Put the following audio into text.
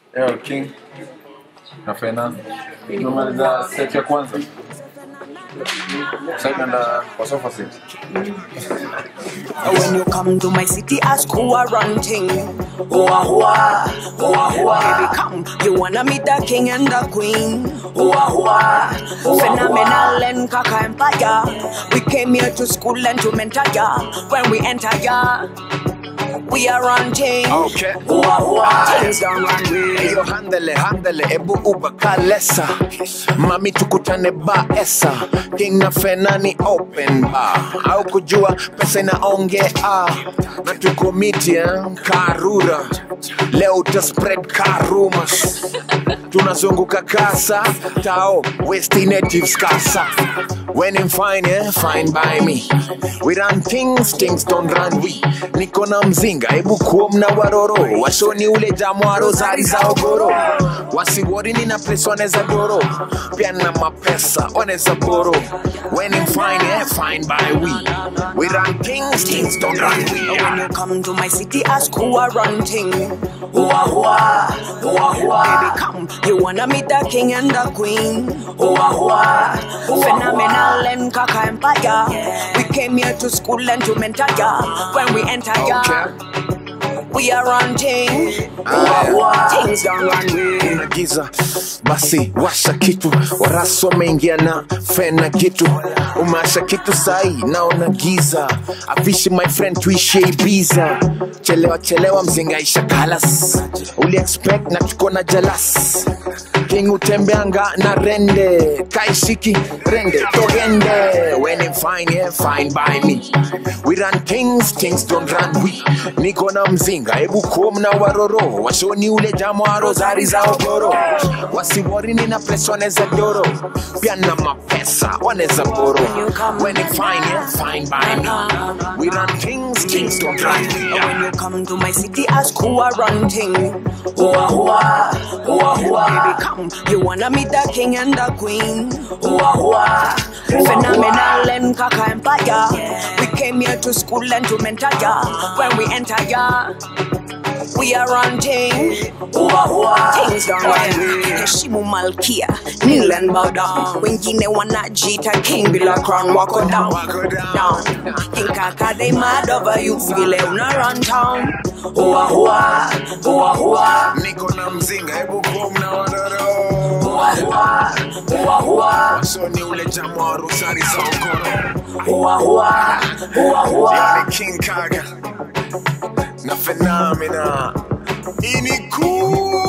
Yo, King na Fena tumemaliza set ya kwanza. Sasa tunaenda kwa sofa set. When you come to my city, ask who are ranting. Hoa hoa, hoa hoa. Baby, come, you wanna meet the king and the queen. Hoa hoa, phenomenal and kaka empire. We came here to school and to mentor ya. When we enter ya, we are ranting. Okay. Hoa hoa, things don't run way. Eyo handele handele ebu uba kalesa mami tukutane ba esa king na fenani open bar au kujua pesa inaongea na tuko miti eh? karura leo uta spread karumas tunazunguka kasa tao west natives kasa when I'm fine eh? fine by me we run things things don't run we niko na mzinga ebu kuom na waroro washoni ule jamwaro zari za ogoro wasiwori nina pesa waneza doro pia na mapesa waneza boro when I'm fine eh? fine by we we run things things don't run we When you come to my city, ask who are ranting. Hoa hoa, hoa hoa. Baby, come, you wanna meet the king and the queen. Hoa hoa, phenomenal and kaka empire. We came here to school and to mentor ya. When we enter ya, we are ranting. Hoa hoa, things don't run way. kuna giza basi washa kitu waraso wameingia na fena kitu umeasha kitu sahi naona giza avishi my friend tuishe ibiza chelewa chelewa mzingaisha kalas uli expect na tuko na jalas king utembeanga na rende kaishiki rende togende when I'm fine yeah fine by me we run things things don't run we niko na mzinga ebu kum na waroro washoni ule jamwaro zari za ogoro wasiwori nina pesa waneza doro pia na mapesa waneza boro when I'm fine yeah fine by me we run things things don't run we When you come to my city, ask who are ranting. Hoa hoa, hoa hoa. Baby, come, you wanna meet the king and the queen. Hoa hoa, phenomenal and kaka empire. We came here to school and to mentor ya. When we enter ya, we are ranting. Hoa hoa, things don't run way. Heshimu malkia, kneel and bow down. Wengine wanajita king bila crown, wako down. Wako down. down. Think kaka they mad over you, vile una run town. Hoa hoa, hoa hoa, niko na mzinga hebu kum na waroro hoa hoa, hoa hoa, washoni ule jamwaro zari za ogoro hoa hoa, hoa hoa. Yani King Kaga na Phenomena. Ini cool.